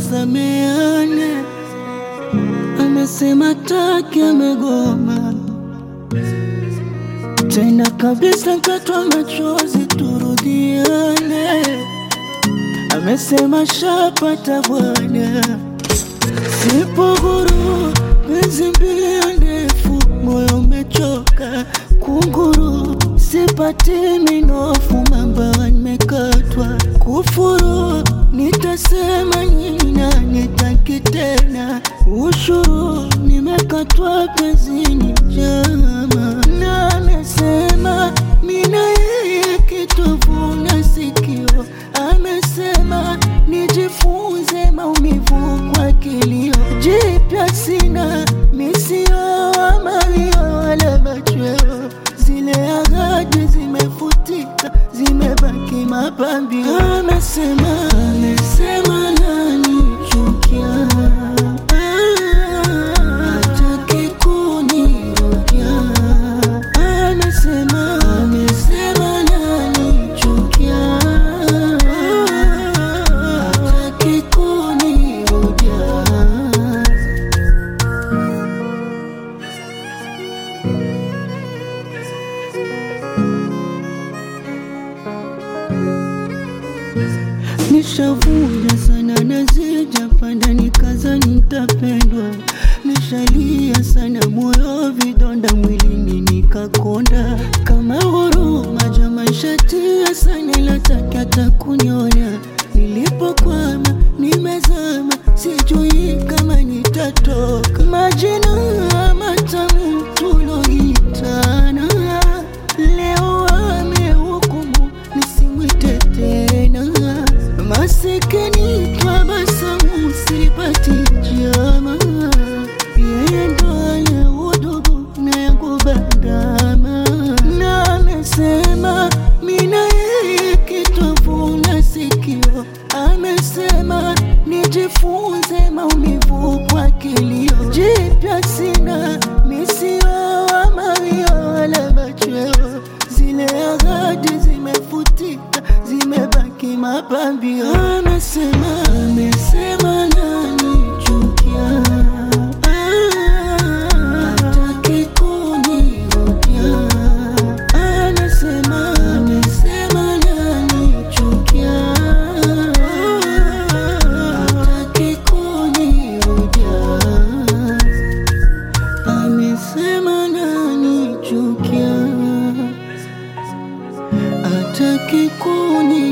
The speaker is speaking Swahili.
tusameane. Amesema taki, amegoma tena kabisa, katwa machozi, turudiane. Amesema shapata bwana, sipo huru, penzi mbio ndefu, moyo umechoka kunguru, sipati minofu, mamba nimekatwa kufuru, nitasema nina nitaki tena, ushuru nimekatwa pezini jama, na amesema mina yeye kitovu na sikio, amesema nijifunze maumivu kwa kilio, jipya sina misio amalio wala machweo, zile ahadi zimefutika, zimebaki mapambio. Amesema, amesema nanichukia, hataki kunirudia. Amesema, amesema nanichukia, hataki kunirudia. Nishavuja sana na sijapanda, nikaza nitapendwa. Nishalia sana moyo, vidonda mwilini nikakonda. Kama huruma jama, shatia sana, lataki hata kunyona. Nilipokwama nimezama, sijui kama nitatoka. Majina matamu tuloitana, leo amehukumu nisimwite tena. Masikini tabasamu sipati jama, yeye ndo anye udugu na yangu bandama, na amesema mina yeye kitovu na sikio, amesema nijifunze maumivu kwa kilio, jipya sina misio amawio wala machweo, zile ahadi zimefutika, zimebaki mapambio. Amesema, amesema nanichukia, hataki kunirudia. Amesema, amesema nanichukia, hataki kunirudia. Amesema nanichukia, hataki kuni